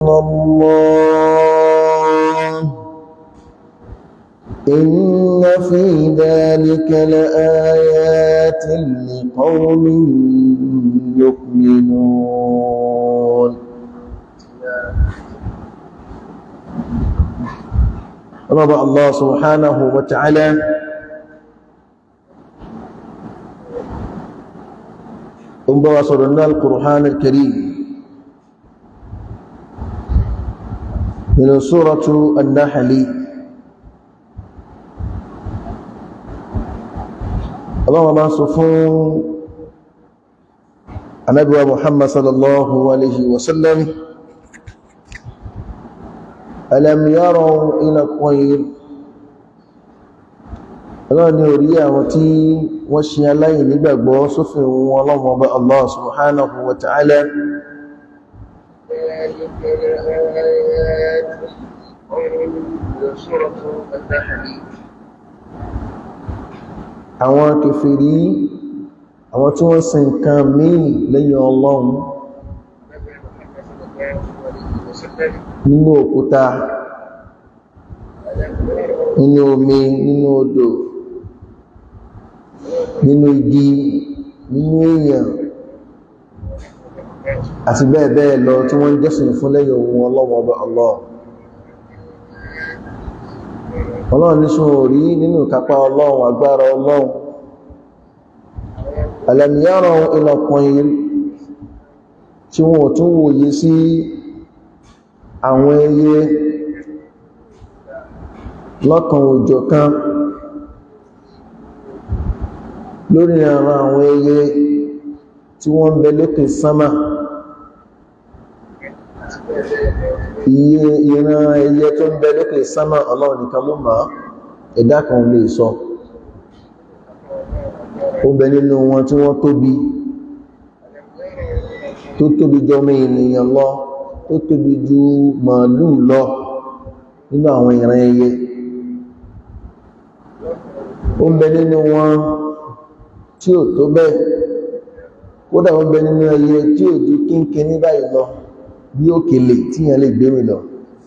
الله إن في ذلك لآيات لقوم يؤمنون رضى الله سبحانه وتعالى انظر صلى القرآن الكريم من سورة النحل الله ما صفون النبي محمد صلى الله عليه وسلم ألم يروا إلى الطير ọlọ́run ni orí àwọn tí wọ́n ṣe aláyìn nígbàgbọ́ sófin ohun ọlọ́run ọba Allah subhanahu wa ta'ala àwọn kèfèrí àwọn tí wọ́n sin nǹkan míì lẹ́yìn ọlọ́run nínú òkúta nínú omi nínú odò nínú igi nínú èèyàn àti bẹ́ẹ̀ bẹ́ẹ̀ lọ tí wọ́n jọ́sìn fún lẹ́yìn ohun ọlọ́wọ́ ọba Allah ọlọ́run ní ṣún orí nínú ìkápá ọlọ́run agbára ọlọ́run alẹ́mìyàrán ìlọ̀pọ̀ yìí tí wọ́n tún wòye sí àwọn ẹyẹ lọ́kan òjò kan lórí àwọn àwọn ẹyẹ tí wọ́n ń bẹ lókè sánmà iye ìran ẹyẹ tó ń bẹ lókè sánmà ọlọ́run nìkan ló máa ẹ̀dá kan lè sọ ó bẹ nínú wọn tí wọ́n tóbi tó tóbi jọmọ ènìyàn lọ tó tóbi ju màálù lọ nínú àwọn ìran ẹyẹ ó ń bẹ nínú wọn tí ò tó bẹ́ẹ̀ kódà ó ń bẹ nínú ẹyẹ tí ò ju kínkín ní báyìí lọ bí òkèlè tí yẹn lè gbé mi lọ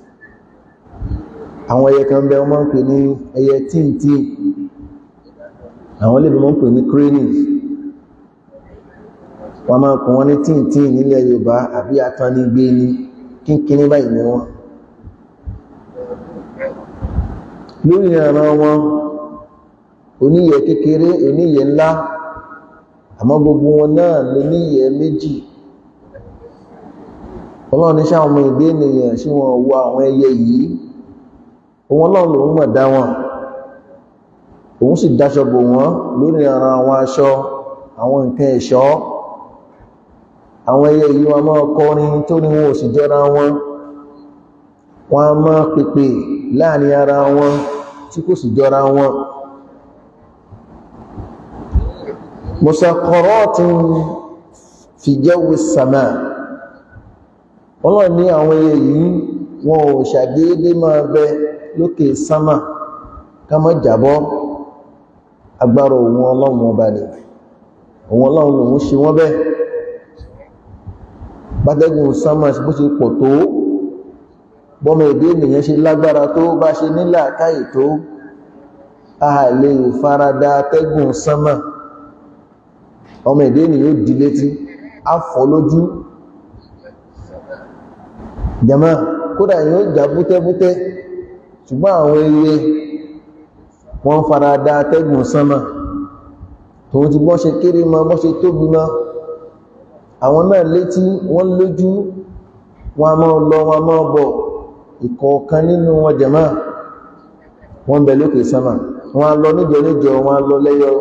àwọn ẹyẹ kan bẹ wọ́n máa ń pè ní ẹyẹ tíntí àwọn lè bí wọ́n ń pè ní cranes wọ́n máa kùn wọ́n ní tíntí nílẹ̀ Yorùbá àbí atánigbé ní kínkín ní báyìí ni wọ́n lórí ìrànà wọn oníyẹ kékeré oníyẹ ńlá àmọ́ gbogbo wọn náà ló níyẹ méjì ọlọ́run ní sáwọn ọmọ ìgbé ènìyàn sí wọn wo àwọn ẹyẹ yìí òun ọlọ́run lòun mọ̀ dá wọn òun sì dáṣọ bò wọ́n lórí ara àwọn aṣọ àwọn nǹkan ẹ̀ṣọ́ àwọn ẹyẹ yìí wọn máa kọrin tó ní wọn ò sì jọra wọn wọn a máa pèpè láàrin ara wọn tí kò sì jọra wọn musakọrọ́tún fi jawi sama ọlọ́run ní àwọn ẹyẹ yìí wọn ò ṣàdédé máa bẹ lókè sámà ká má jábọ́ agbára òun ọlọ́run ọba ni òun ọlọ́run lòun ṣe wọ́n bẹ́ẹ̀ bátẹ́gùn sámà bó ṣe pọ̀ tó bọ́mọ èdè ènìyàn ṣe lágbára tó bá ṣe nílà káyè tó a lè farada atẹ́gùn sámà ọmọ èdè ènìyàn di létí a fọ́ lójú jama kódà yóò jà bútẹ́bútẹ́ ṣùgbọ́n àwọn ẹyẹ wọ́n farada atẹ́gùn sámà tòun ti bọ́ ṣe kéré ma bọ́ ṣe tóbi ma àwọn náà létí wọ́n lójú wọn a máa lọ wọn a máa bọ̀ ìkọ̀ọ̀kan nínú wọn jẹ̀má wọ́n bẹ lókè sámà wọn a lọ níjọ níjọ wọn a lọ lẹ́yọ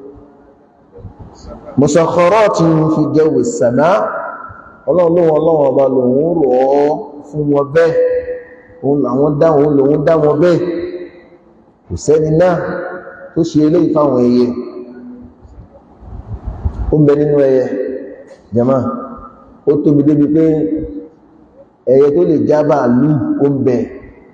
musakharatin fi jawi sàmá ọlọ́run ọlọ́run ọba lòun rọ̀ ọ́ fún wọn bẹ́ẹ̀ òun làwọn dáwọn lòun dá wọn bẹ́ẹ̀ kò sẹ́ni náà tó ṣe eléyìí fáwọn ẹyẹ ó ń bẹ nínú ẹyẹ jẹ̀má ó tóbi débi pé ẹyẹ tó lè já bàálù ó ń bẹ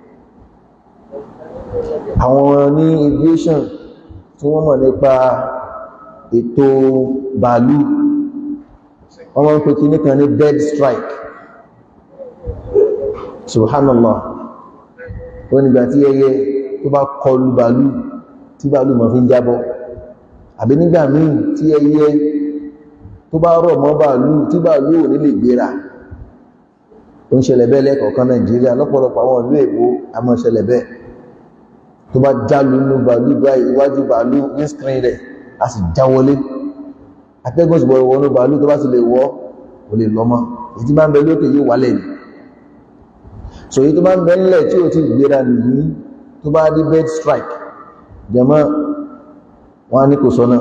àwọn ní aviation tí wọ́n mọ̀ nípa ètò bàálù wọ́n máa ń pè kíní kan ní bird strike subhanallah wọ́n nígbà tí ẹyẹ tó bá kọlu bàálù tí bàálù mọ̀ fi ń jábọ́ àbí nígbà míì tí ẹyẹ tó bá rọ̀ mọ́ bàálù tí bàálù ò ní lè gbéra ó ń ṣẹlẹ̀ bẹ́ẹ̀ lẹ́kọ̀ọ̀kan nàìjíríà lọ́pọ̀lọpọ̀ àwọn ìlú èkó a máa ṣẹlẹ̀ bẹ́ẹ̀ tó bá jálu inú bàálù báyìí iwájú bàálù ní screen rẹ̀ a sì já wọlé atẹ́gùn sì bọ̀rọ̀ wọnú bàálù tó bá sì lè wọ́ kò lè lọ mọ́ èyí tí bá ń bẹ lókè yóò wálẹ̀ ni so èyí tó bá ń bẹ ńlẹ̀ tí ò tí gbéra nìyí tó bá rí bird strike jẹmọ́ wọn á ní kò sọ́nà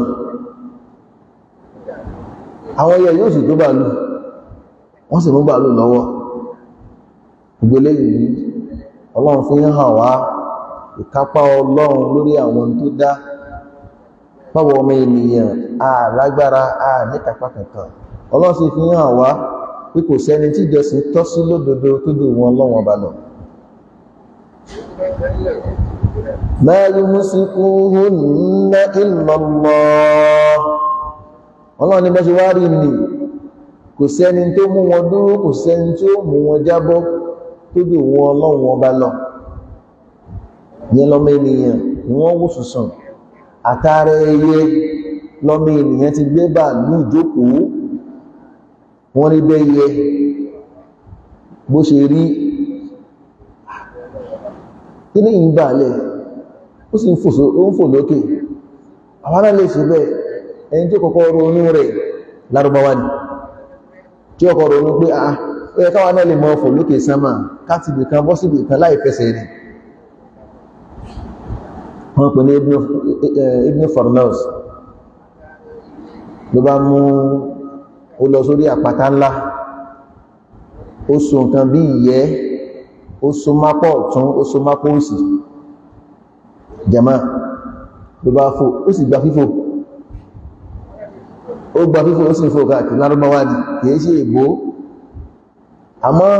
àwọn ẹyẹ yóò sì tó bàálù wọ́n sì mú bàálù lọ́wọ́ gbogbo eléyìí ọlọ́run fi ń hàn wá ìkápá ọlọ́run lórí àwọn tó dá báwo ọmọ ènìyàn àlágbára àníkàpá kankan ọlọ́run sì fi ń hàn wá pé kò sẹ́ni tí ìjọsìn tọ́ sí lódodo tó jù wọn ọlọ́run ọba lọ ma yumsikuhunna illa Allah ọlọ́run ní bá ṣe wá rí nì kò sẹ́ni tó mú wọn dúró kò sẹ́ni tó mú wọn jábọ́ tó jù wọn ọlọ́run ọba lọ yẹn lọ́mọ ènìyàn ni wọ́n wò sùsùn àtàrà ẹyẹ lọ́mọ ènìyàn ti gbé bàálù ìjókòó wọ́n rí bẹ́yẹ bó ṣe rí kí ní ìgbàlẹ̀ ó sì ń fò lókè àwọn náà lè ṣe bẹ́ẹ̀ ẹni tí kọ́kọ́ ronú rẹ̀ lárúbáwá ni tí ọkọ̀ ronú pé ah ó yẹ káwọn náà lè mọ́ fò lókè sánmà kátìbì kan bọ́ síbì kan láì fẹsẹ̀ rìn wọ́n pè ní Ibn Farnaus ló bá mú ó lọ sórí àpáta ńlá ó so nǹkan bí ìyẹ́ ó so mápọ̀ ọ̀tún ó so mápọ̀ òsì jama ló bá fò ó sì gba fífò ó gba fífò ó sì fò káàkiri lárúbáwá ni kìí ṣe ègbó àmọ́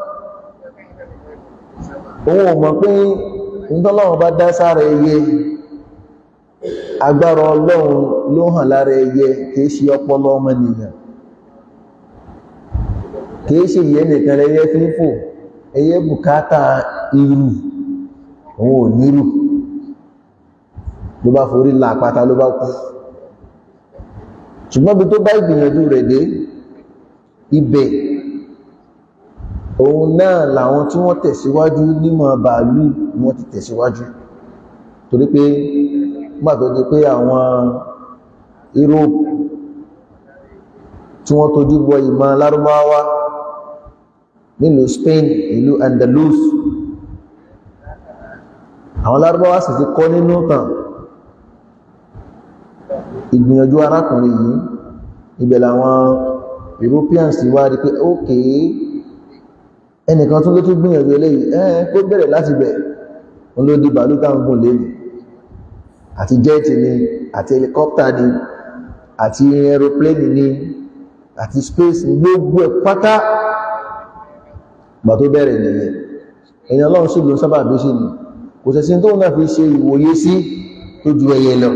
òun ò mọ̀ pé ìtọ́lọ́run bá dá sára ẹyẹ agbára ọlọ́run ló hàn lára ẹyẹ kìí ṣe ọpọlọ ọmọnìyàn kìí ṣe ìyẹ́ nìkan ẹyẹ fífò ẹyẹ bùkátà irú òun ò nírù ló bá forí la àpáta ló bá kú ṣùgbọ́n bí tó bá ìgbìyànjú rẹ̀ dé ibẹ̀ òun náà làwọn tí wọ́n tẹ̀síwájú nímọ̀ bàálù wọ́n ti tẹ̀síwájú torí pé gbàtọ́ di pé àwọn Europe tí wọ́n tójú bọ ìmọ̀ lárúbáwá nílùú Spain ìlú Andalus àwọn lárúbáwá sì ti kọ́ nínú tàn ìgbìyànjú arákùnrin yìí ibẹ̀ làwọn Europeans ti wá rí pé ókèé ẹnìkan tún ló tún gbìyànjú eléyìí ẹ́ẹ̀ kó bẹ̀rẹ̀ láti bẹ̀ wọn ló di bàálù táwọn gùn lẹ́nu àti jẹ́ẹ̀tì ni àti helicopter ni àti aeroplane ni àti space gbogbo ẹ̀ pátá gbà tó bẹ̀rẹ̀ nìyẹn èèyàn lọ́run sí ló ń sábà bí sí ni kò sẹ̀sí tó náà fi ṣe ìwòye sí tó ju ẹyẹ lọ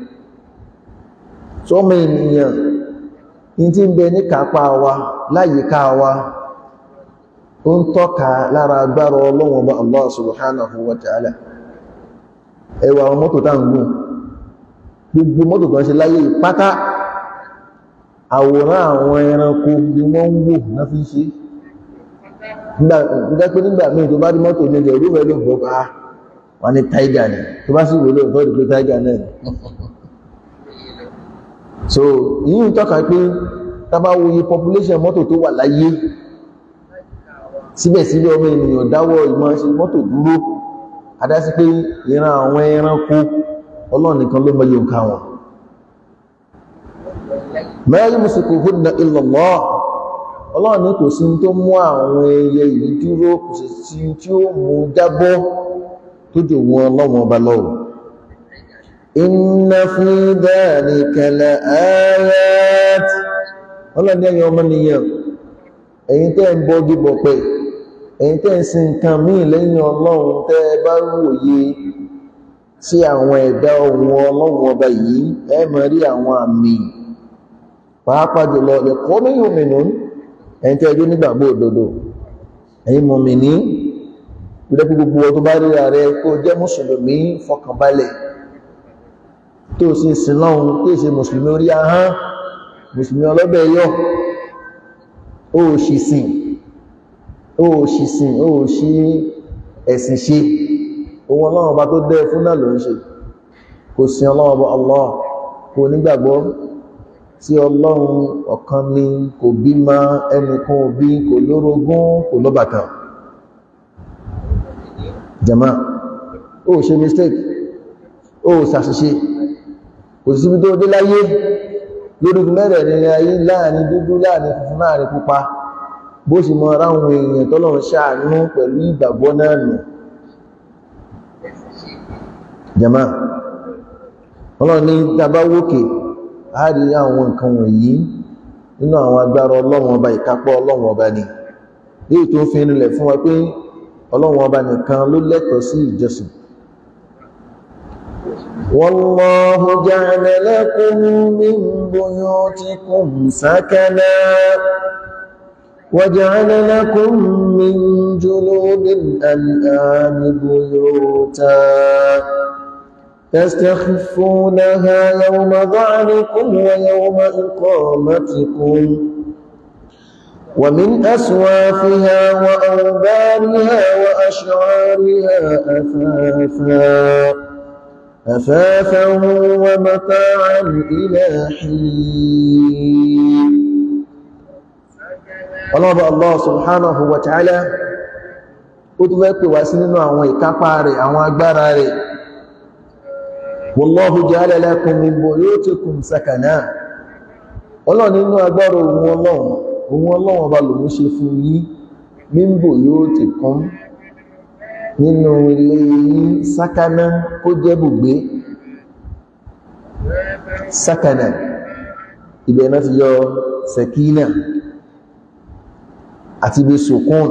sọmọ ènìyàn ní tí ń bẹ ní kápá wa láyìíká wa ó ń tọ́ka lára agbára ọlọ́wọ̀n bá Allah subhanahu wa ta'ala ẹwà àwọn mọ́tò tá ń gùn gbogbo mọ́tò kan ṣe láyé pátá àwòrán àwọn ẹranko ni wọ́n ń wò náà fi ṣe nígbàpé nígbà míì tó bá rí mọ́tò ní ilẹ̀ ìlú rẹ̀ ló bọ́ ká wọ́n ní tiger ni tó bá sì wò ló tọ́ ìpé tiger náà so yìí ń tọ́ka pé tábà wo iye population mọ́tò tó wà láyé síbẹ̀síbẹ̀ ọmọ ènìyàn dáwọ́ ìmọ̀ ṣe mọ́tò dúró adásí pé ìran àwọn ẹranko ọlọ́run nìkan ló mọye nǹkan wọn ma yumsikuhunna illa Allah ọlọ́run ní kò sí tó mú àwọn ẹyẹ yìí dúró kò sí sí tí ó mú jábọ́ tó jò wọn ọlọ́run ọba lọ́wọ́ inna fi dhalika la ayat ọlọ́run ní ẹ̀yin ọmọnìyàn ẹ̀yin tẹ́ ń bọ́gí bọ̀pẹ̀ ẹ̀yin tẹ́ ń sin nǹkan míì lẹ́yìn ọlọ́run tẹ́ bá wòye sí àwọn ẹ̀dá ohun ọlọ́run ọba yìí ẹ máa rí àwọn àmì pàápàá jùlọ ẹ̀kọ́ mẹ́yìn òmìnú ẹ̀yin tẹ́ ẹjọ́ nígbàgbọ́ òdodo ẹ̀yin mọ̀mìnì gbẹ́dẹ́ gbogbo ọdún bá rí ààrẹ kó jẹ́ mùsùlùmí fọkànbalẹ̀ tó sì sin lọ́hun tó sì mùsùlùmí orí ahán mùsùlùmí ọlọ́bẹ̀ yọ ó ṣì sìn ó ṣì sìn ó ṣì ẹ̀sìn ṣe ohun ọlọ́run ọba tó dẹ́ fún náà ló ń ṣe kò sí ọlọ́run ọba Allah kò nígbàgbọ́ tí ọlọ́run ọ̀kan ni kò bímọ ẹnìkan òbí kò lórogún kò lọ́bàkan jama ó ṣe mistake ó ṣàṣìṣe kò sí síbi tó dé láyé lórí mẹ́rẹ̀ ní ayé láàrin dúdú láàrin funfun láàrin pupa bó sì mọ ráhùn èèyàn tọ́lọ́run ṣàánú pẹ̀lú ìgbàgbọ́ náà nù jama ọlọ́run ní tàbá wókè a rí àwọn nǹkan wọ̀nyí nínú àwọn agbára ọlọ́run ọba ìkápọ̀ ọlọ́run ọba ni léè tó fi rinlẹ̀ fún wa pé ọlọ́run ọba nìkan ló lẹ́tọ̀ọ́ sí ìjọsìn والله جعل لكم من بيوتكم سكنا وجعل لكم من جلود الأنعام بيوتا تستخفونها يوم ظعنكم ويوم إقامتكم ومن أسوافها وأوبارها وأشعارها أثاثا أثاثا ومتاعا إلى حين ọlọ́bọ̀ Allah subhanahu wa ta'ala ó tún fẹ́ pè wá sí nínú àwọn ìkápá rẹ̀ àwọn agbára rẹ̀ wallahu ja'ala lakum min buyutikum sakana ọlọ́run nínú agbára ohun ọlọ́run ohun ọlọ́run ọba lòun ṣe fún yín min buyutikum nínú ilé yín sákánà kó jẹ́ bùgbé sákánà ibẹ̀ náà ti yọ sẹ̀kínà àti ibi sùkún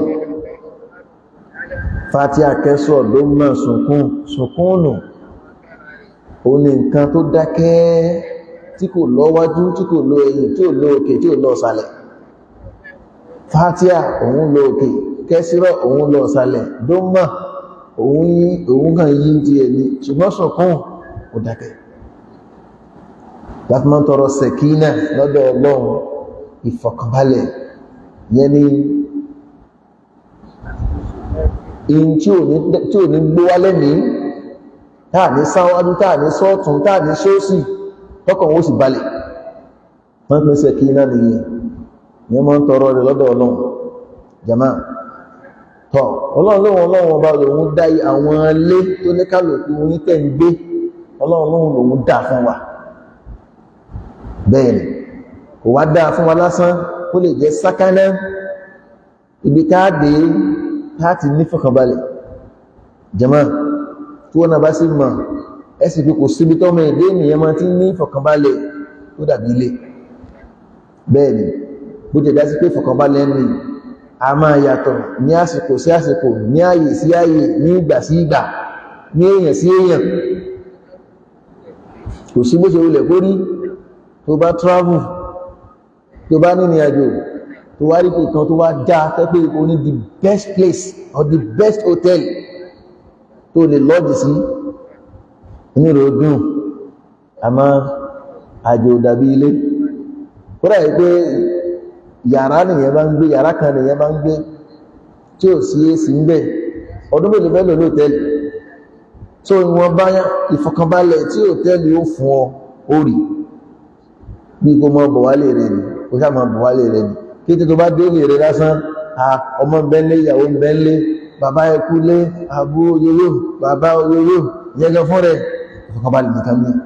fàtí àkẹ́sọ̀ ló mọ̀ sùkún sùkúnù ó ní nǹkan tó dákẹ́ tí kò lọ wájú tí kò lọ ẹ̀yìn tí ò lọ òkè tí ò lọ sàlẹ̀ fàtíà òun lọ òkè kẹsìrọ̀ òun lọ sàlẹ̀ ló mọ̀ òun kàn yí ti ẹni ṣùgbọ́n sùkún ò dákẹ́ láti máa ń tọrọ sẹ̀kínà lọ́dọ̀ ọlọ́run ìfọ̀kànbalẹ̀ yẹn ni in tí ò ní gbó wá lẹ́mí táà ní sáwájú táà ní sọ́ọ̀tún táà ní sóòsì tọ́kàn ó sì balẹ̀ wọ́n pín sẹ́kí iná nìyẹn yẹn mọ́ ń tọrọ rẹ̀ lọ́dọ̀ ọlọ́run jama tọ́ ọlọ́run lóhun ọlọ́run ọba lòun dá àwọn ilé tó ní kálukú oyin tẹ̀ ń gbé ọlọ́run lóhun lòun dá fún wa bẹ́ẹ̀ ni kò wá dá fún wa lásán ó lè jẹ́ sákánná ibi táàdé táàtì nífọ̀kànbalẹ̀ jama tí wọ́n náà bá sí mọ̀ ẹ̀sì fi kò síbi tọ́mọ èdè ènìyàn máa ti ní ìfọ̀kànbalẹ̀ tó dàbí ilé bẹ́ẹ̀ ni bó jẹ́ dásí pé ìfọ̀kànbalẹ̀ ní a máa yàtọ̀ ní àsìkò sí àsìkò ní ààyè sí ààyè ní ìgbà sí ìgbà ní èèyàn sí èèyàn kò sí bó ṣe wulẹ̀ kó rí tó bá travel tó bá nínú àjò tó wá rí kan tó wá dá tẹ́pẹ́ o ní the best place or the best hotel tó lè lọ́dì sí onírò dùn àmọ́ àjò dàbí ilé kódà yìí pé yàrá nìyẹn bá ń gbé yàrá kan nìyẹn bá ń gbé tí ò sí èsì ń bẹ̀ ọdún mélòó fẹ́ lò ní hòtẹ́ẹ̀lì tó ìwọ̀n bá ìfọ̀kànbalẹ̀ tí hòtẹ́ẹ̀lì ó fún ọ ó rí bí kò mọ bọ̀wálé rẹ̀ ni kò sáà mọ bọ̀wálé rẹ̀ ni kí tí tó bá dé lè rẹ̀ lásán ọmọ bẹ́ńlé ìyàwó bẹ́ńlé bàbá ẹkú lé àbú oyoyo bàbá oyoyo yẹgẹ fún rẹ̀ ìfọ̀kànbalẹ̀ nìkan ní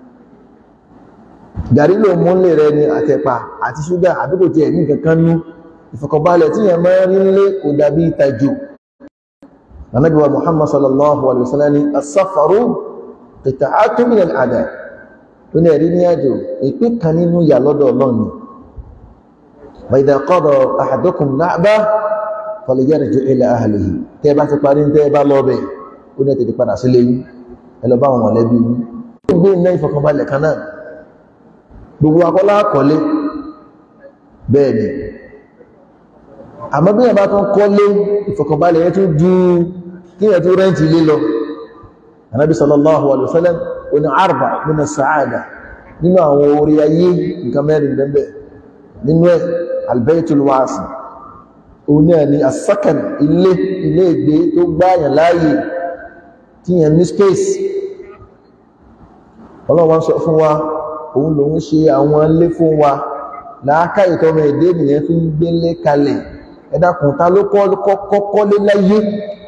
gàrí ló mú lè rẹ̀ ni àtẹ̀pà àti ṣúgà àbíkò tí ẹ̀ ní kankan nú ìfọ̀kànbalẹ̀ tí yẹn máa rí lé kò dàbí ìtajú Ànábì wa Muhammad sallallahu alaihi wasallam ni as-safaru qita'atun min al-adab tó ní ẹ̀rí ní àjò ìpín kan nínú ìyà lọ́dọ̀ Ọlọ́run wa idha qada ahadukum na'ba falyarji ila ahlihi tẹ́ bá ti parí tẹ́ bá lọ bẹ̀ ó ní ẹ̀tẹ̀tẹ̀ padà sílé yín ẹ lọ bá wọn mọ̀lẹ́bí yín ó gbé iná ìfọ̀kànbalẹ̀ kan náà gbogbo akọ́lá kọ́lé bẹ́ẹ̀ ni àmọ́ bí ẹ̀bá tún kọ́lé ìfọ̀kànbalẹ̀ yẹn tún ju kí ẹ̀ tó rẹ́ǹtì ilé lọ anábi sallallahu alaihi wasallam ó ní arba nínú sa'ada nínú àwọn orí ayé nǹkan mẹ́rin bẹ́ẹ̀ nínú ẹ̀ albaitul wasi òun náà ni asakan ilé ilé ìgbé tó gbáyàn láàyè tí yẹn ní space ọlọ́wọ́n sọ fún wa òun lòun ṣe àwọn ilé fún wa láàká ìtọ́mọ èdè nìyẹn fi ń gbélé kalẹ̀ ẹ dákun ta ló kọ́kọ́ kọ́lé láyé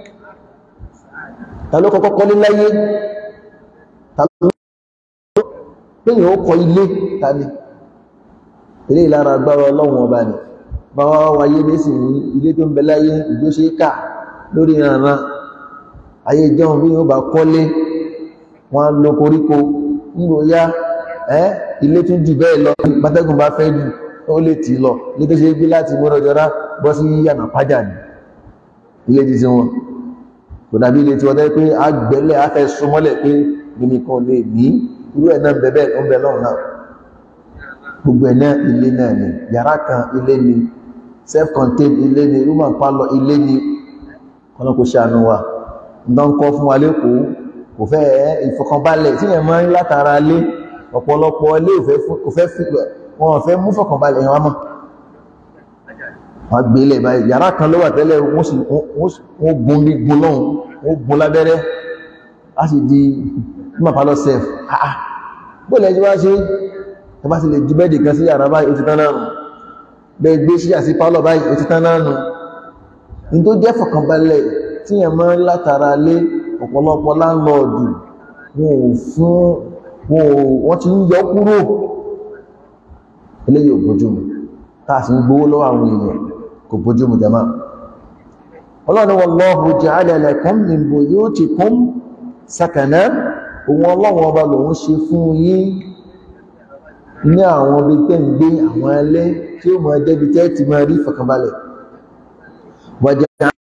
ta ló kọ́kọ́ kọ́lé láyé ta ló péyàn ó kọ ilé ta ni ilé ìlara agbára ọlọ́run ọba ni bá wá wáyé lẹ́sìn ní ilé tó ń bẹ láyé ìjó ṣe kà lórí ìrànràn ayé jẹun bí yóò bá kọ́lé wọn á lo koríko nígbò yá ẹ́ ilé tún jù bẹ́ẹ̀ lọ bátẹ́gùn bá fẹ́ jù ó lè tì lọ ilé tó ṣe gbé láti mọ́rọ̀jọ́rá bọ́ sí yànà pájà ní ilé ti sí wọn kò dàbí ilé tí wọ́n tẹ́ pé agbẹ́lẹ̀ afẹ́ súnmọ́lẹ̀ pé nìkan lè ní irú ẹ̀ náà bẹ̀bẹ̀ ń bẹ lọ́run náà gbogbo ẹ̀ náà ilé náà ni yàrá kan ilé ni self-contained ilé ni room and parlour ilé ni ọ̀nà kò ṣàánú wa ǹdán kọ́ fún wa lẹ́kọ̀ọ́ kò fẹ́ ìfọkànbalẹ̀ tí yẹn máa ń látara lé ọ̀pọ̀lọpọ̀ ilé kò fẹ́ wọn fẹ́ mú fọkànbalẹ̀ yẹn wá mọ́ wọ́n gbé ilẹ̀ báyìí yàrá kan ló wà tẹ́lẹ̀ wọ́n gun ní gun lọ́hùn wọ́n gun lábẹ́rẹ́ á sì di room and parlour self bóòlẹ̀ ẹjọ́ wá ṣe ẹ bá ti lè ju bẹ́ẹ̀dì kan sí yàrá báyìí ó ti tán náà nù bẹ́ẹ̀ gbé sí àti pálọ̀ báyìí ó ti tán náà nù ní tó jẹ́ fọ̀kànbalẹ̀ tí yẹn máa ń látara lé ọ̀pọ̀lọpọ̀ láńlọ́ọ̀dù wọn ò fún wọn ò wọ́n ti ń yọ kúrò eléyìí ò bójúmu táà sì ń gbówó lọ́wọ́ àwọn èèyàn kò bójúmu jama ọlọ́run wallahu ja'ala lakum min buyutikum sakana òun ọlọ́run ọba lòun ṣe fún yín ní àwọn ibi tẹ́ ń gbé àwọn ẹlẹ́ tí ó mọ̀ ẹjẹ́ bí tẹ́ ti máa rí fọ̀kànbalẹ̀ wàjá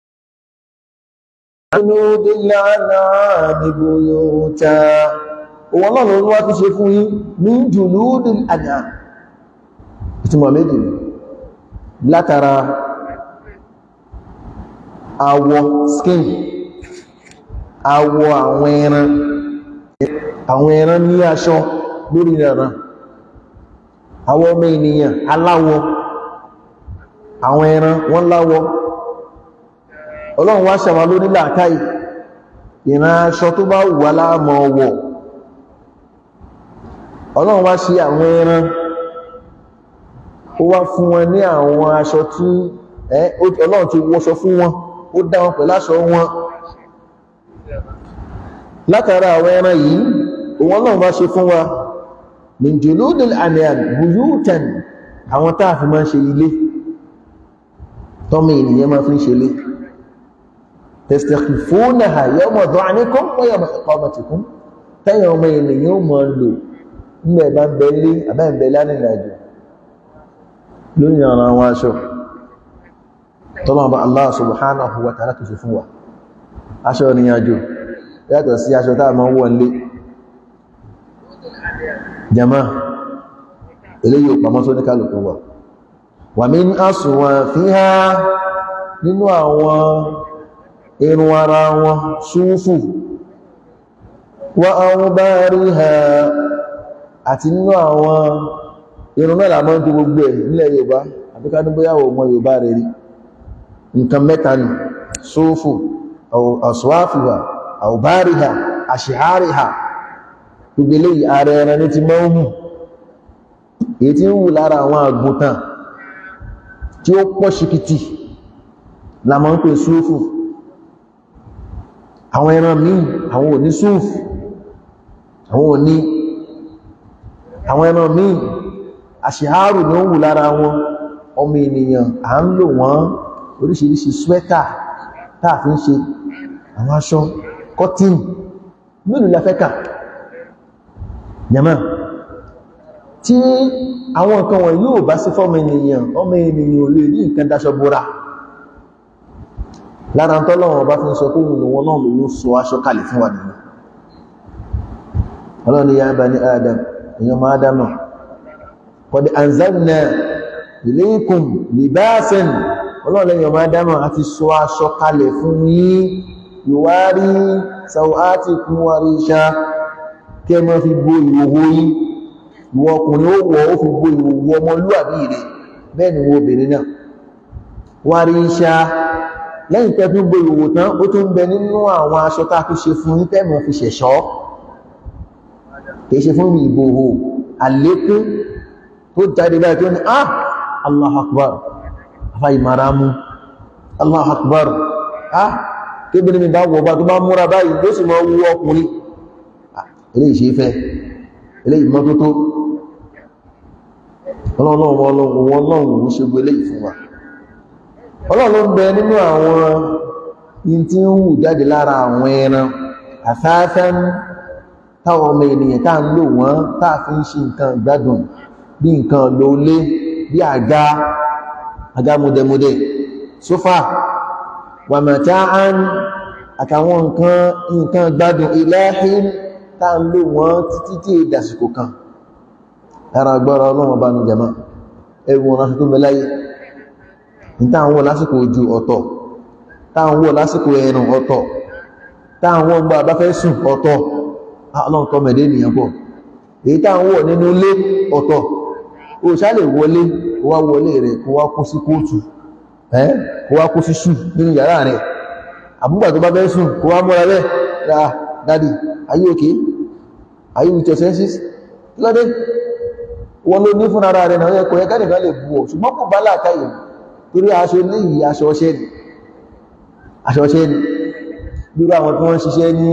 òun náà lórí wá tó ṣe fún yín ní jùlúdì àdá ìtumọ̀ méjì látara awọ skin awọ àwọn ẹran àwọn ẹran ní aṣọ lórí ìrànà àwọn ọmọ ènìyàn aláwọ̀ àwọn ẹran wọ́n láwọ̀ ọlọ́run wá ṣàmà lórí làákàí ìran aṣọ tó bá wà láàmọ̀ ọwọ̀ ọlọ́run wá ṣe àwọn ẹran ó wá fún wọn ní àwọn aṣọ tí ọlọ́run ti wọṣọ fún wọn ó dá wọn pẹ̀lú aṣọ wọn látara àwọn ẹran yìí òun ọlọ́run bá ṣe fún wa min juludil an'am buyutan àwọn táà fi máa ń ṣe ilé tọ́mọ ènìyàn máa fi ń ṣe ilé tastakhfunaha yawma dha'nikum wa yawma iqamatikum tẹ́yìn ọmọ ènìyàn ó máa lò nígbà bá ń bẹ lé àbẹ́ ń bẹ lánìí àjò lórí àwọn àwọn aṣọ tọ́lọ́mọba Allah subhanahu wa ta'ala tó ṣe fún wa aṣọ ìrìnàjò yàtọ̀ sí aṣọ táà máa ń wọ̀ lé jama eléyìí ò pàmọ́ tó ní kálùkù wà wà mí ní àsùnwọ̀n fi ha nínú àwọn irun ara wọn ṣúfù wà àwọn bá rí ha àti nínú àwọn irun mẹ́lá mọ́ tó gbogbo ẹ̀ nílẹ̀ Yorùbá àbíká ní bóyá ọmọ Yorùbá rẹ̀ rí nǹkan mẹ́ta ni ṣúfù àṣùwáfìwà àwòbáríhà àṣìháríhà gbogbo eléyìí ààrẹ ẹran ní ti mọ́ ń hù èyí tí ń wù lára àwọn àgùntàn tí ó pọ̀ ṣìkìtì la máa ń pè súúfù àwọn ẹran míì àwọn ò ní súúfù àwọn ò ní àwọn ẹran míì àṣìhárù ní ó wù lára wọn ọmọ ènìyàn à ń lò wọ́n oríṣiríṣi swẹ́tà táà fi ń ṣe àwọn aṣọ kọ́tín mélòó la fẹ́ kà jama tí àwọn nǹkan wọn yóò bá sí fọ́mọ ènìyàn ọmọ ènìyàn ò lè ní nǹkan dáṣọ bóra lára tọ́lọ́wọ́n bá fi ń sọ kóhùn lòun náà lòun sọ aṣọ kalẹ̀ fún wa nìyàn ọlọ́ni ya bani adam èèyàn máa dámà qad anzalna ilaykum libasan ọlọ́ni èèyàn máa dámà àti sọ aṣọ kalẹ̀ fún yín yuwari sawatikum warisha kí ẹ máa fi bo ìhòhò yín ìwọ ọkùnrin ó wọ̀ ó fi bo ìhòhò ọmọlúwàbí rẹ̀ bẹ́ẹ̀ ni wọ́n obìnrin náà warisha lẹ́yìn tẹ́ fi bo ìhòhò tán ó tún bẹ nínú àwọn aṣọ tá a fi ṣe fún yín tẹ́mọ̀ fi ṣẹ̀ṣọ́ kìí ṣe fún ìbòhò àlékún tó jáde báyìí tó ní ah Allahu Akbar afá ìmàrámú Allahu Akbar ah kébìnrin mi bá wọ̀ bá tó bá múra báyìí tó sì máa wú ọkùnrin ilé ìṣe fẹ́ ilé ìmọ́tótó ọlọ́run ṣe gbé ilé ìfún wa ọlọ́run ń bẹ nínú àwọn in tí ń wù jáde lára àwọn ẹran àfáfẹ́ táwọn ọmọ ènìyàn tá ń lò wọ́n tá fi ń ṣe nǹkan ìgbádùn bí nǹkan lólé bí àga àga múdẹmúdẹ sófà wàmàtáán àtàwọn nǹkan nǹkan ìgbádùn ìlẹ́hìn tá ń lò wọ́n títí tí ìdásìkò kan ara agbára ọlọ́run bá ní jama ẹwù wọn lásìkò mẹ́láyé ní táwọn wọ̀ lásìkò ojú ọ̀tọ̀ táwọn wọ̀ lásìkò ẹ̀rùn ọ̀tọ̀ táwọn wọ̀ gbà bá fẹ́ sùn ọ̀tọ̀ ọlọ́run tọ́ mẹ̀dé ènìyàn pọ̀ èyí tá ń wọ̀ nínú ilé ọ̀tọ̀ o ṣá lè wọlé kó wá wọlé rẹ̀ kó wá kó sí kóòtù ẹ́ kó wá kó sí ṣù nínú yàrá rẹ̀ àbúgbà tó bá fẹ́ sùn kó wá múra bẹ́ẹ̀ ra dádì are you okay are you with your senses lọ́dẹ́ wọn ló ní fún ara rẹ̀ náà yẹ kò yẹ kẹ́nìkan lè bu ọ̀ ṣùgbọ́n kò bá láàkáyè torí aṣọ léyìí aṣọ ọṣẹ́ ni aṣọ ọṣẹ́ ni bí àwọn tí wọ́n ń ṣiṣẹ́ ní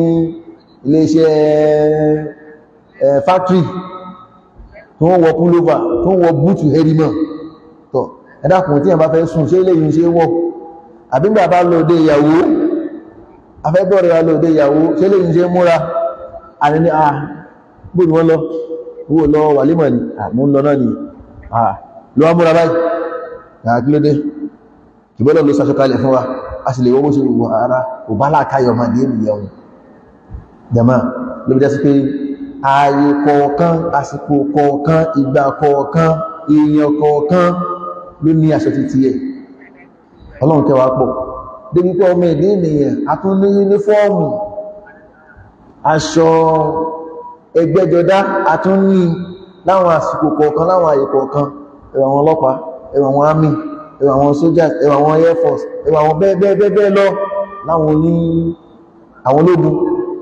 iléeṣẹ́ ẹ̀ fáktírì tó ń wọ púlóvà tó ń wọ búùtù herimọ̀ tọ̀ ẹ̀dàkùn tí a bá fẹ́ sùn ṣe ilé yìí ṣe wọ́ àbígbà bá lòdé ìyàwó afẹ́bọ̀rẹ̀ lòdé ìyàwó ṣe ilé yìí ṣe múra àní ní à bó ni wọ́n lọ owó lọ wàlímọ̀ ni àmú lọ náà ni à lọ múra báyìí àkílódé ìbọ́lọ̀ ló sàṣọkalẹ̀ fún wa a sì lè wọ́n bó ṣe wọ ara kò bá láàkáyọ̀ máa dé ènìyàn jama ló bí dá sí pé ààyè kọ̀ọ̀kan àsìkò kọ̀ọ̀kan ìgbà kọ̀ọ̀kan èèyàn kọ̀ọ̀kan ló ní aṣọ títí ẹ̀ ọlọ́run kẹwàá pọ̀ débi pé ọmọ ìdí ènìyàn a tún ní yúnífọ́ọ̀mù aṣọ ẹgbẹ́jọdá a tún ní láwọn àsìkò kọ̀ọ̀kan láwọn ààyè kọ̀ọ̀kan ẹwà àwọn ọlọ́pàá ẹwà àwọn army ẹwà àwọn soldiers ẹwà àwọn air force ẹwà àwọn bẹ́ẹ̀ bẹ́ẹ̀ bẹ́ẹ̀ lọ láwọn oní àwọn ológun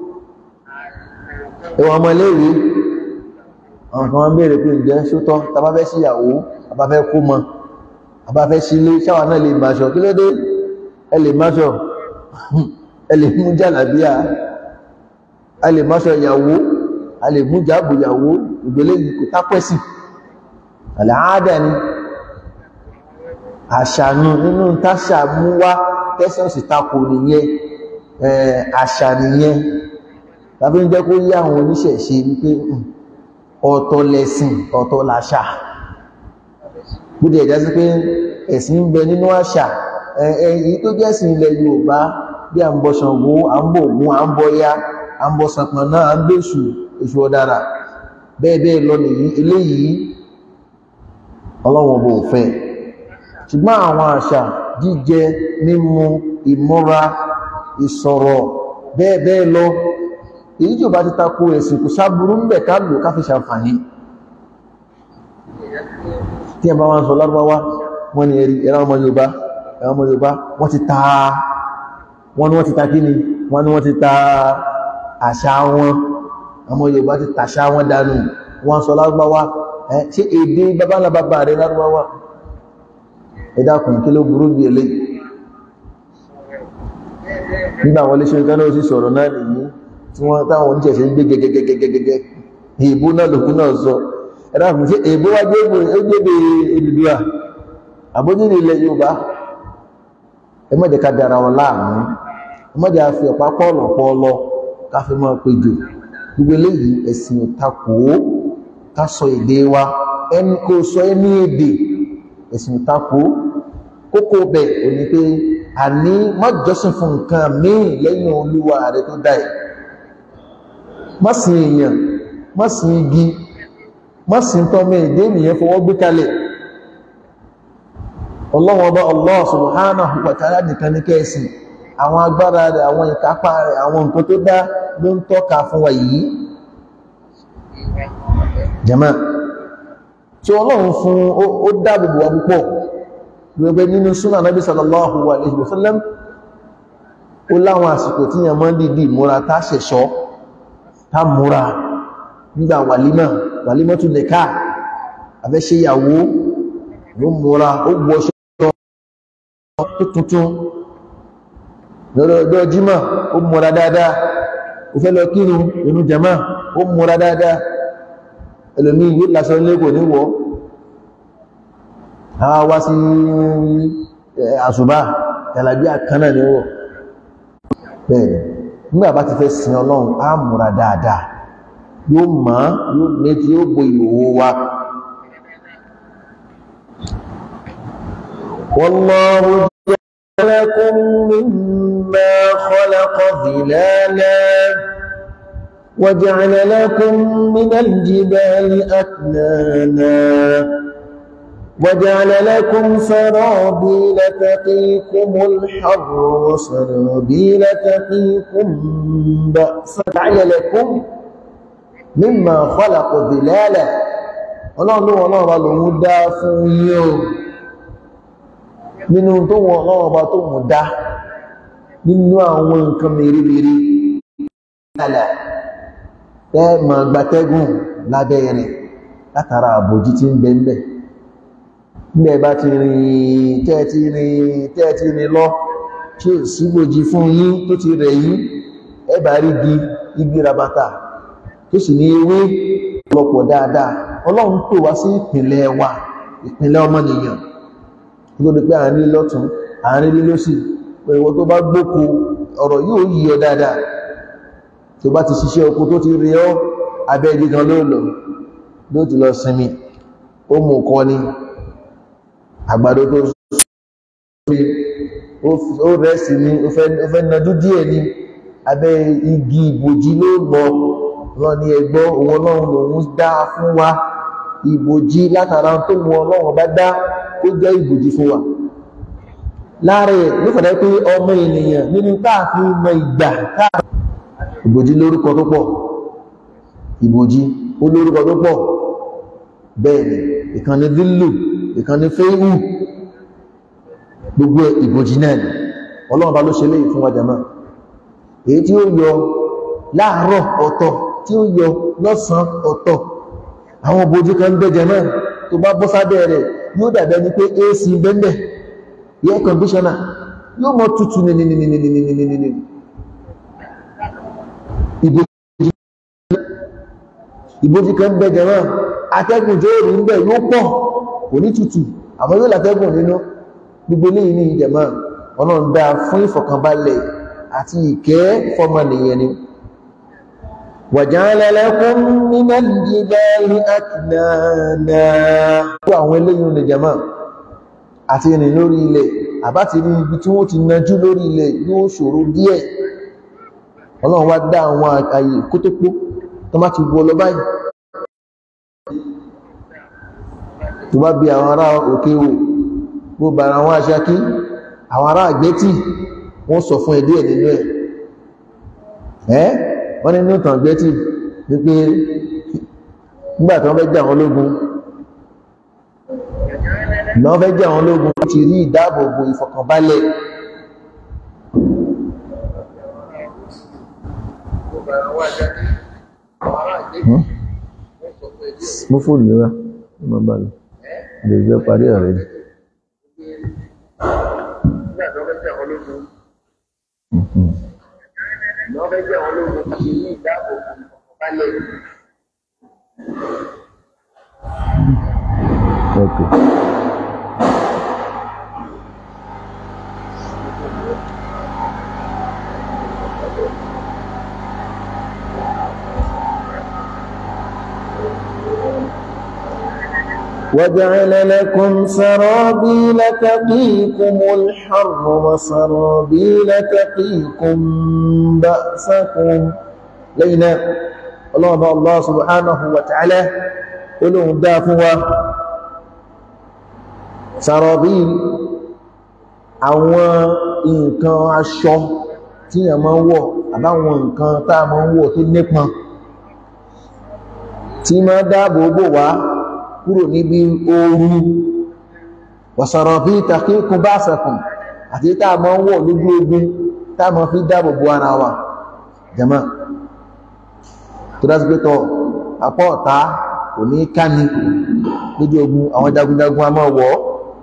ẹwà ọmọ iléèwé àwọn kan wọ́n bèèrè pé ǹjẹ́ ṣótọ́ tàbá fẹ́ sí ìyàwó àbá fẹ́ kó mọ àbá fẹ́ sí ilé ṣáwà náà lè máṣọ kí ló dé ẹ lè máṣọ ẹ lè mú jàlábíà a lè máṣọ ìyàwó a lè mú jáàbù ìyàwó ìgbélé kò tápẹ́sì àlàáàdà ni àṣànù nínú táṣà mú wá tẹ́sán sì takò nìyẹn àṣà nìyẹn tàbí ń jẹ́ kó yí àwọn oníṣẹ̀ṣe wípé ọ̀tọ̀ lẹ̀sìn ọ̀tọ̀ làṣà bóde ẹ̀já sí pé ẹ̀sìn ń bẹ nínú àṣà èyí tó jẹ́ ẹ̀sìn ilẹ̀ Yorùbá bí à ń bọ Ṣàngó à ń bọ Ògún à ń bọ ya à ń bọ Ṣàpọ̀nná à ń bèṣù èṣù ọ̀dàrà bẹ́ẹ̀ bẹ́ẹ̀ lọ nìyí eléyìí Ọlọ́run bò fẹ́ ṣùgbọ́n àwọn àṣà jíjẹ mímu ìmúra ìsọ̀rọ̀ bẹ́ẹ̀ bẹ́ẹ̀ lọ èyí tí ó bá ti tako ẹ̀sìn kò sáburú ń bẹ̀ ká lò ká fi ṣàǹfààní tí ẹ bá wọ́n sọ lárúbáwá wọ́n ni ẹ̀rí ẹ̀rọ ọmọ Yorùbá ẹ̀rọ ọmọ Yorùbá wọ́n ti ta wọ́n ni wọ́n ti ta kí ni wọ́n ni wọ́n ti ta àṣà wọn ọmọ Yorùbá ti tàṣà wọn dànù wọ́n sọ lárúbáwá ẹ̀ ṣé èdè babalá bàbá rẹ̀ lárúbáwá ẹ dákun kí ló burú bí eléyìí nígbà wọlé ṣe nǹkan náà sì sọ̀rọ̀ náà nìyí tí wọ́n táwọn oníṣẹ̀ṣẹ̀ ń gbé gẹ́gẹ́gẹ́gẹ́gẹ́ èèbó náà lòkú náà sọ ẹ̀dá fún sí èèbó wá gbébè Odùduwà àbójúlé ilẹ̀ Yorùbá ẹ má jẹ́ ká dára wọn láàmú ẹ má jẹ́ àfi ọ̀pá pọ́ọ̀lọ̀ pọ́ọ̀lọ̀ ká fi máa péjò gbogbo eléyìí ẹ̀sìn ìtakò ká sọ èdè wa ẹni kò sọ ẹni èdè ẹ̀sìn ìtakò kókó bẹ̀ ò ní pé àní má jọ́sìn fún nǹkan míì lẹ́yìn Olúwa rẹ tó dá ẹ̀ má sìn èèyàn má sìn igi má sìn tọ́mọ èdè ènìyàn fọwọ́ gbé kalẹ̀ Ọlọ́hun Ọba Allah subhanahu wa ta'ala nìkan ní kẹ́ẹ̀sìn àwọn agbára rẹ̀ àwọn ìkápá rẹ̀ àwọn nǹkan tó dá ló ń tọ́ka fún wa yìí jama tí ọlọ́run fún ó dáàbòbò wa púpọ̀ gbogbo nínú súnà nábì sallallahu alaihi wasallam ó láwọn àsìkò tí yàn máa ń dìdì múra tá ṣẹ̀ṣọ́ tá múra nígbà wàlímà wàlímà tún lè káà àfẹ́ṣe ìyàwó ló múra ó wọṣọ tó tuntun lọ́rọ̀ ọjọ́ jímọ̀ ó múra dáadáa ó fẹ́ lọ kírun inú jama ó múra dáadáa ẹlòmí yóò lásọ lẹ́kò níwọ̀ a wá sí àṣùbá tàbí àkánà níwọ̀ bẹ́ẹ̀ nígbà bá ti fẹ́ sin ọlọ́run á múra dáadáa yóò mọ́ yóò méjì yóò bo ìhòhò wa والله جعل لكم مما خلق ظلالا وجعل لكم من الجبال أكنانا وجعل لكم سرابيل تقيكم الحر وسرابيل تقيكم بأسا جعل لكم مما خلق ظلالا ọlọ́run ló wọ́n lọ́wọ́ lòun dá fún yín o nínú tó wọ́n lọ́wọ́ bá tó mú dá nínú àwọn nǹkan mèremère ìlàlẹ̀ tẹ́ ma gbatẹ́gùn lábẹ́ rẹ̀ látara àbòjí tí ń bẹ ńbẹ̀ nígbẹ̀ bá ti rìn tẹ́ẹ̀tì rìn tẹ́ẹ̀tì rìn lọ tí ó sígbòjí fún yín tó ti rẹ̀ yín ẹbà rí gi igi rabata tó sì ní ewé lọ́pọ̀ dáadáa ọlọ́run pè wá sí ìpìnlẹ̀ wa ìpìnlẹ̀ ọmọnìyàn lórí pé àárín lọ́tún àárín lílọ́sì pé ìwọ tó bá gbóko ọ̀rọ̀ yóò yí ọ dáadáa tó bá ti ṣiṣẹ́ oko tó ti rí ọ́ abẹ́ igi kan ló lọ ló ti lọ sinmi ó mú kọ ní àgbàdo tó ó rẹ̀ sí ní ó fẹ́ najú díẹ̀ ní abẹ́ igi ìbòjí ló lọ rán ní ẹgbọ́ òun ọlọ́run lòun dá fún wa ìbòjí látara tó mú ọlọ́run bá dá ó jẹ́ ìbòjí fún wa láàrẹ̀ ló fẹ̀dẹ́ pé ọmọ ènìyàn nínú káàfin mọ ìgbà káàfin ìbòjí lórúkọ tó pọ̀ ìbòjí ó lórúkọ tó pọ̀ bẹ́ẹ̀ni ìkànnì dílù ìkànnì fẹ́hù gbogbo ìbòjí náà ni ọlọ́run bá ló ṣe léyìí fún wa jàmá èyí tí ó yọ láàárọ̀ ọ̀tọ̀ tí ó yọ lọ́sàn ọ̀tọ̀ àwọn ìbòjí kan bẹ́jẹ náà tó bá bọ́ sábẹ́ rẹ̀ yóò dàbẹ́ ní pé ac bẹ́ẹ̀ air conditioner yóò mọ́ tutù nìnìnìnìnìnìnìnìnì ìbòjì kan bẹ jẹ náà atẹ́gùn tó rí ń bẹ yóò pọ̀ kò ní tutù àmọ́ yóò látẹ́gùn nínú gbogbo léyìn ní ìjẹ̀mọ́ ọlọ́run dá fún ìfọ̀kànbalẹ̀ àti ìkẹ́ fọmọnìyàn ni waja'ala lakum minal jibali aknana àwọn eléyìn ní ìjẹ̀mọ́ àti ìrìn lórí ilẹ̀ àbá ti rí ibi tí wọ́n ti najú lórí ilẹ̀ yóò ṣòro díẹ̀ ọlọ́run wá dá àwọn àyè kótópó tó má ti wọ́ lọ báyìí tó bá bí àwọn ará òkè o bó bára àwọn aṣákí àwọn ará àgbẹ́tì wọ́n sọ fún ẹ̀dí ẹ̀ nínú ẹ̀ ẹ́ wọ́n nínú ìtàn àgbẹ́tì wípé nígbà tí wọ́n fẹ́ jà wọn lógun ìgbà wọ́n fẹ́ jà wọn lógun ti rí ìdáàbòbò ìfọ̀kànbalẹ̀ mú fóònù yíra ó máa bá lọ lè jẹ́ parí ọ̀rẹ́ ni. Okay. وجعل لكم سرابيل تقيكم الحر وسرابيل تقيكم بأسكم لينا الله الله سبحانه وتعالى قلهم دافوا سرابيل àwọn nǹkan aṣọ tí yàn máa ń wọ̀ àbáwọn nǹkan tá a máa ń wọ̀ tó nípọn tí máa dáàbò bò wá kúrò níbi ooru wàsàrọ̀ bí takíkún bá sẹ̀kùn àti tá a máa ń wọ̀ lójú ogun tá a máa fi dáàbò bò ara wa jama tó dá sí pé tọ apá ọ̀tá kò ní káni lójú ogun àwọn jagunjagun a máa wọ̀ ọ́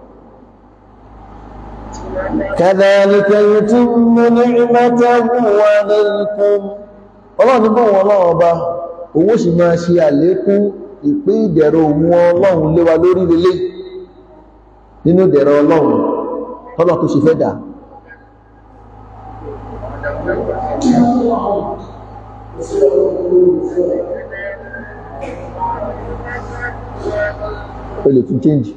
كذلك يتم نعمته عليكم ọlọ́run ní bọ́wọ́ ọlọ́run ọba owó sì máa ṣe àlékún ìpín ìdẹ̀rọ òun ọlọ́run léwa lórí lélẹ̀ nínú ìdẹ̀rọ ọlọ́run tọ́lọ̀ tó ṣe fẹ́ dà o lè tún change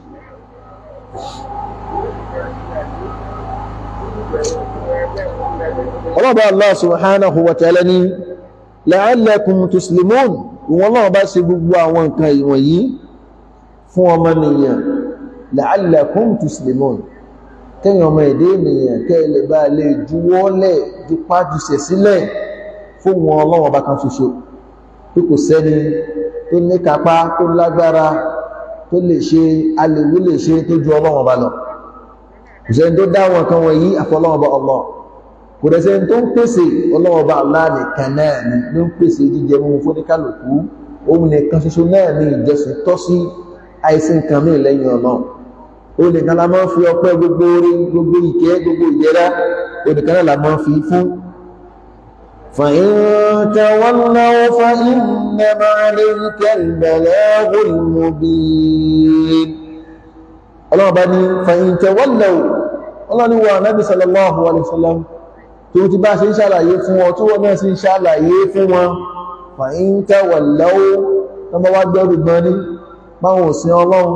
ọlọ́bàá Allah subhanahu wa ta'ala ní la'allakum tuslimun ìwọ̀n náà bá ṣe gbogbo àwọn nǹkan ìwọ̀nyí fún ọmọnìyàn la'allakum tuslimun kẹ́yìn ọmọ èdè ènìyàn kẹ́lẹ̀ bá lè juwọ́lẹ̀ jípá jùsẹ̀ sílẹ̀ fún wọn ọlọ́wọ́ bá kan ṣoṣo tí kò sẹ́ni tó ní kápá tó lágbára tó lè ṣe alèwé lè ṣe tó ju ọlọ́wọ́ bá lọ kò sẹ́ni tó dá wọn kan wọ̀nyí àfọlọ́wọ́ bá Allah kò dẹ̀ sẹ́ni tó ń pèsè ọlọ́wọ́ bá Allah nìkan náà ni ló ń pèsè jíjẹ mú fún ní kálukú òun nìkan ṣoṣo náà ni ìjọsìn tọ́ sí àìsí nǹkan mí lẹ́yìn ọ̀nà ó nìkan la máa ń fi ọpẹ́ gbogbo orí gbogbo ìkẹ́ gbogbo ìjẹ́rá ó nìkan náà la máa ń fi fún فإن تولوا فإنما عليك البلاغ المبين ọlọ́run bá ní fa'in tawallaw ọlọ́run ni wà nábi sallallahu alaihi wasallam tó ti bá ṣe ń ṣàlàyé fún wọn tó wọ́n náà sí ń ṣàlàyé fún wọn fa'in tawallaw tó bá wá gbẹ́rù gbọ́n ní báwọn òsìn ọlọ́run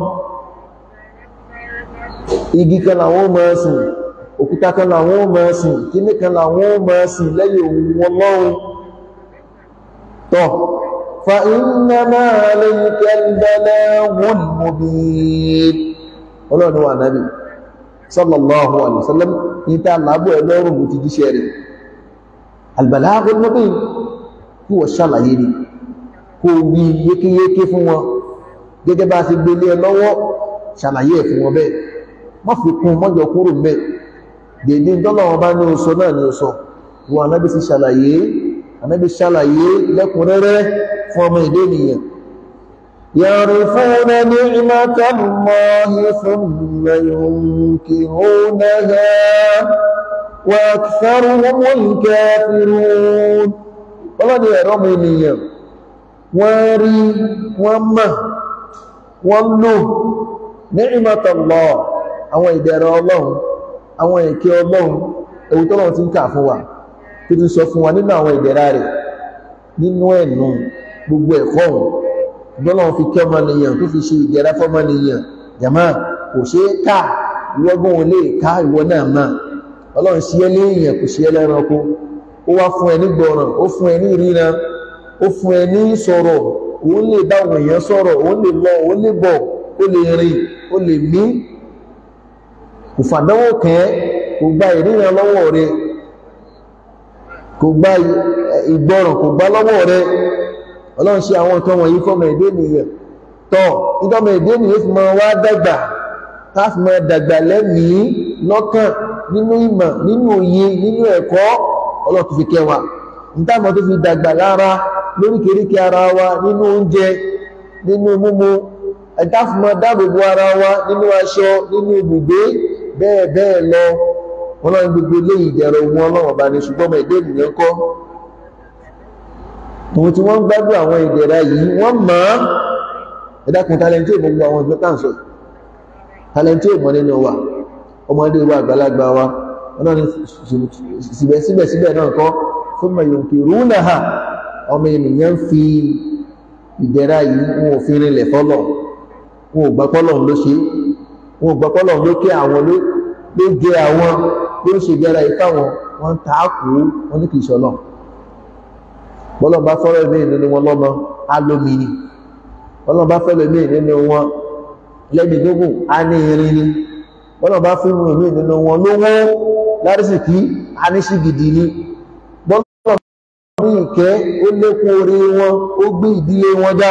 igi kan làwọn ó máa sìn òkúta kan làwọn ó máa sìn kíní kan làwọn ó máa sìn lẹ́yìn òun ọlọ́run tọ́ فإنما عليك البلاغ المبين ọlọ́run wà náàbì sallallahu alaihi wasallam ní ta lábọ̀ ẹlọ́rùn mú ti jíṣẹ́ rẹ̀ albalaghul mubin kí wọ́n ṣàlàyé ni kó wí yékéyéké fún wọn gẹ́gẹ́ bá ti gbélé ẹ lọ́wọ́ ṣàlàyé ẹ̀ fún wọn bẹ́ẹ̀ má fi kún mọ́jọ kúrò mẹ́ dèdè dọ́lọ́wọ́n bá ní oṣọ náà ní oṣọ wọn anábì sí ṣàlàyé anábì ṣàlàyé lẹ́kùnrẹ́rẹ́ fún ọmọ ìdé ènìyàn يعرفون نعمة الله ثم ينكرونها وأكثرهم الكافرون wọ́n ní ẹ̀rọ ọmọ ènìyàn wọ́n rí wọ́n mọ̀ wọ́n lò ni'mat Allah àwọn ìdẹ̀rọ ọlọ́run àwọn ìkẹ́ ọlọ́run ewu tọ́lọ́run ti ń kà fún wa tó ti sọ fún wa nínú àwọn ìdẹ̀ra rẹ̀ nínú ẹ̀nù gbogbo ẹ̀kọ́ ọ̀hún ìgbọ́lọ́run fi kẹ́ ọmọnìyàn tó fi ṣe ìdẹ̀ra fọ́mọnìyàn jàmá kò ṣe é ká ìwọ́gbọ́n ò lè ká ìwọ náà máa ọlọ́run sí ẹ léèyàn kò sí ẹ lẹ́ranko ó wá fún ẹ ní gbọ́ràn ó fún ẹ ní ìríran ó fún ẹ ní sọ̀rọ̀ òun lè bá àwọn èèyàn sọ̀rọ̀ òun lè lọ òun lè bọ̀ ó lè rìn ó lè mí kò fàdánwò kẹ́ kò gba ìríran lọ́wọ́ rẹ kò gba ìgbọ́ràn kò gbá lọ́wọ́ rẹ ọlọ́run ṣe àwọn nǹkan wọ̀nyí fọ́mọ èdè nìyẹn tọ́ ìtọ́mọ èdè nìyẹn fi máa wá dàgbà táàfì máa dàgbà lẹ́mìí lọ́kàn nínú ìmọ̀ nínú òye nínú ẹ̀kọ́ ọlọ́run tó fi kẹwàá nítàmọ̀ tó fi dàgbà lára lóríkèríkè ara wa nínú oúnjẹ nínú mímu ẹ̀dáàfì máa dáàbòbò ara wa nínú aṣọ nínú ibùgbé bẹ́ẹ̀ bẹ́ẹ̀ lọ ọlọ́run gbogbo eléyìí ìdẹ̀rọ̀ ohun ọlọ́run ọba ní ṣùgbọ́n ọmọ èdè ènìyàn kọ́ tòun tí wọ́n ń gbádùn àwọn ìdẹ̀ra yìí wọ́n mọ̀ ọ́ ẹ̀dákun talẹ́ntì ò gbogbo àwọn ìgbẹ́ káàsọ̀ talẹ́ntì ò mọ̀ nínú wa ọmọdé wa àgbàlagbà wa ọlọ́ni síbẹ̀síbẹ̀ náà kọ́ fún mayòǹkì rúnàhà ọmọ ènìyàn fi ìdẹ̀ra yìí wọn ò fi rinlẹ̀ fọ́lọ̀ wọn ò gbapọ́lọ̀ ló ṣe wọn ò gbapọ́lọ̀ ló ké àwọn ló jẹ àwọn ló ń ṣe ìdẹ̀ra yìí fáwọn wọn ń tààkù wọn ní kìí ṣọlọ bọ́lọ̀ bá fọ́rọ̀ mí nínú wọn lọ́mọ alómi ni bọ́lọ̀ bá fẹ́lẹ̀ mí nínú wọn lẹ́mìí gbogbo á ní irin ni bọ́lọ̀ bá fún ìwọ̀n mí nínú wọn lówó lárísìkí aníṣí gidi ni bọ́lọ̀ ní ìkẹ́ ó lékún orí wọn ó gbé ìdílé wọn já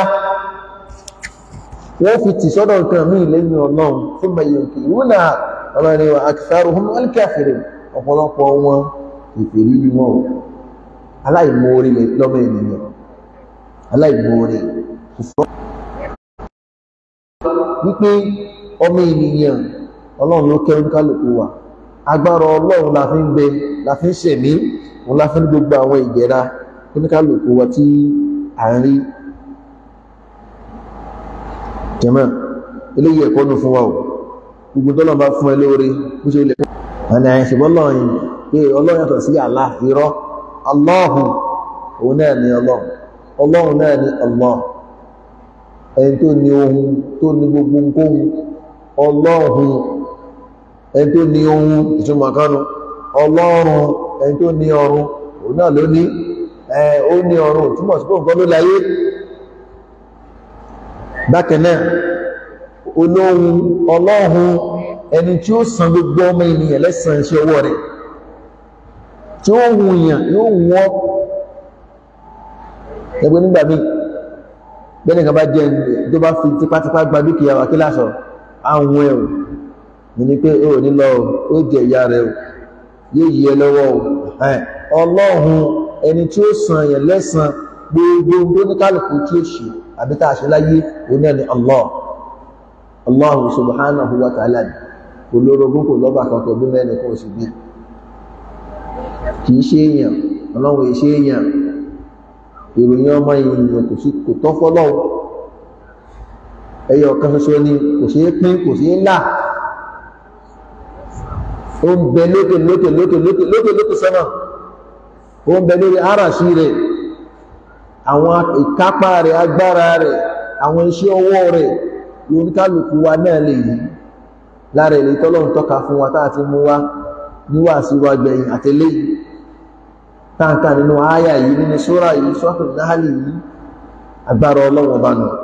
wọ́n fi tì sọ́dọ̀ nǹkan mí lẹ́yìn ọlọ́run fún mẹ́yìn òkè ìwúnà ọmọ ẹni wa aktharuhum al-kafirin ọ̀pọ̀lọpọ̀ wọn ìfèrí ni wọn aláìmoore lọ́mọ ènìyàn aláìmoore wípé ọmọ ènìyàn ọlọ́run ló kẹ́rù kálùkù wa agbára ọlọ́run la fi ń gbé la fi ń ṣẹ̀mí òun la fi ń gbogbo àwọn ìjẹra oníkálùkù wa tí à ń rí jẹ́mọ́ eléyìí ẹ̀kọ́ nù fún wa o gbogbo tọ́lọ̀ bá fún ẹ lóore bó ṣe lè ọ̀nà àìṣẹ̀bọ́ lọ́yìn pé ọlọ́run yàtọ̀ sí Allah irọ́ Allahu òun náà ni ọlọ́run ọlọ́run náà ni Allah ẹni tó ní ohun tó ní gbogbo nkóhun ọlọ́run ẹni tó ní ohun ìtumọ̀ kánú ọlọ́run ẹni tó ní ọrun òun náà ló ní ó ní ọrun túmọ̀ sí pé nǹkan ló láyé bákan náà olóhun ọlọ́hun ẹni tí ó san gbogbo ọmọ ènìyàn lẹ́san iṣẹ́ ọwọ́ rẹ̀ tí ó hùn èèyàn yóò wọ́n ẹgbẹ́ nígbà míì bẹ́ẹ̀ nìkan bá jẹ́ tó bá fi tipátipá gba dúkìá wa kí lásọ àwọn ẹ̀ ò ní pé ó ní lọ ó jẹ ìyá rẹ̀ ò yóò yí ẹ lọ́wọ́ ò ọlọ́hun ẹni tí ó san èèyàn lẹ́san gbogbo oníkálùkù tí ó ṣe àbí tá a ṣe láyé òun náà ni Allah Allah subhanahu wa ta'ala kò lórogún kò lọ́bà kankan bí mẹ́rin kò sì bí kìí ṣe èèyàn ọlọ́run èṣe èèyàn ìròyìn ọmọ èèyàn kò sí kò tọ́ fọ́lọ́run ẹyọ kan ṣoṣo ni kò ṣeé pín kò ṣeé là ó ń bẹ lókè lókè lókè lókè lókè lókè sọ́nà ó ń bẹ lórí àràṣí rẹ̀ àwọn ìkápá rẹ̀ agbára rẹ̀ àwọn iṣẹ́ ọwọ́ rẹ̀ oníkálùkù wa náà lè yí lára ilé tọ́lọ́run tọ́ka fún wa táà ti mú wá níwà sí wa gbẹ̀yìn àtẹ́lé yìí táǹkà nínú àyà yìí nínú sórà yìí sọ́tún náàlì yìí agbára ọlọ́wọ́ bá nù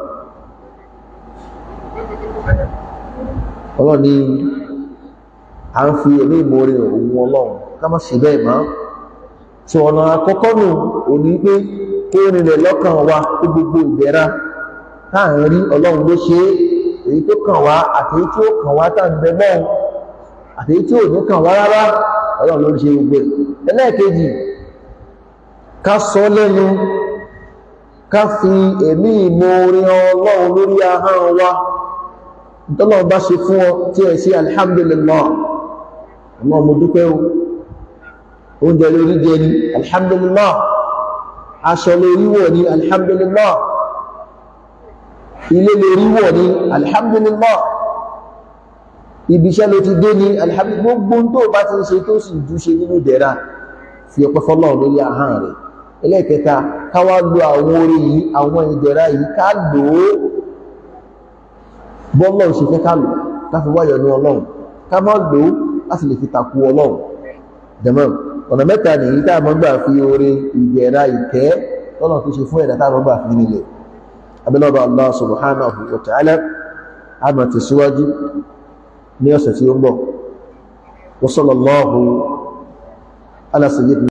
ọlọ́ni a ń fi ẹ̀mí ìmoore òun ọlọ́run ká má ṣe bẹ́ẹ̀ mọ́ tí ọ̀nà àkọ́kọ́ nù òní pé kó nílẹ̀ lọ́kàn wa tó gbogbo ìgbẹ́ra táàrin rí ọlọ́run ló ṣe èyí tó kàn wá àtèyí tí ó kàn wá tàbí mọ́ àtèyí tí ò ní kàn wá rárá ọlọ́run ló ṣe gbogbo ẹ̀ ẹlẹ́ẹ̀kejì ká sọ lẹ́nu ká fi ẹ̀mí ìmoore ọlọ́run lórí ahọ́n wa ìtọ́lọ́run bá ṣe fún ọ tí ẹ̀ sí alhamdulillah àmọ́ mo dúpẹ́ o oúnjẹ lórí jẹ ni alhamdulillah aṣọ lórí wọ̀ ni alhamdulillah ilé lórí wọ̀ ni alhamdulillah ibiṣẹ́ ló ti dé ni alhamdulillah gbogbo tó bá ti ń ṣe tó sì jú ṣe nínú dẹ̀ra fi ọpẹ́ fọ́lọ́run lórí ahọ́n rẹ̀ ẹlẹ́ẹ̀kẹta káwá lo àwọn orí yìí àwọn ìdẹ̀ra yìí ká lò ó bọ́lọ́run ṣe fẹ́ ká lò káfí wáyọ̀ ní ọlọ́run ká má lò ó láti lè fi takú ọlọ́run jẹ̀mọ́ ọ̀nà mẹ́ta nìyí tá a mọ́ gbà fi oore ìdẹ̀ra ìkẹ́ lọ́nà tó ṣe fún ẹ̀dá tá a mọ́ gbà fi nílẹ̀ abẹ́lọ́bà Allah subhanahu wa ta'ala a máa tẹ̀síwájú ní ọ̀sẹ̀ tí ó ń bọ̀ wa sallallahu ala sayyidina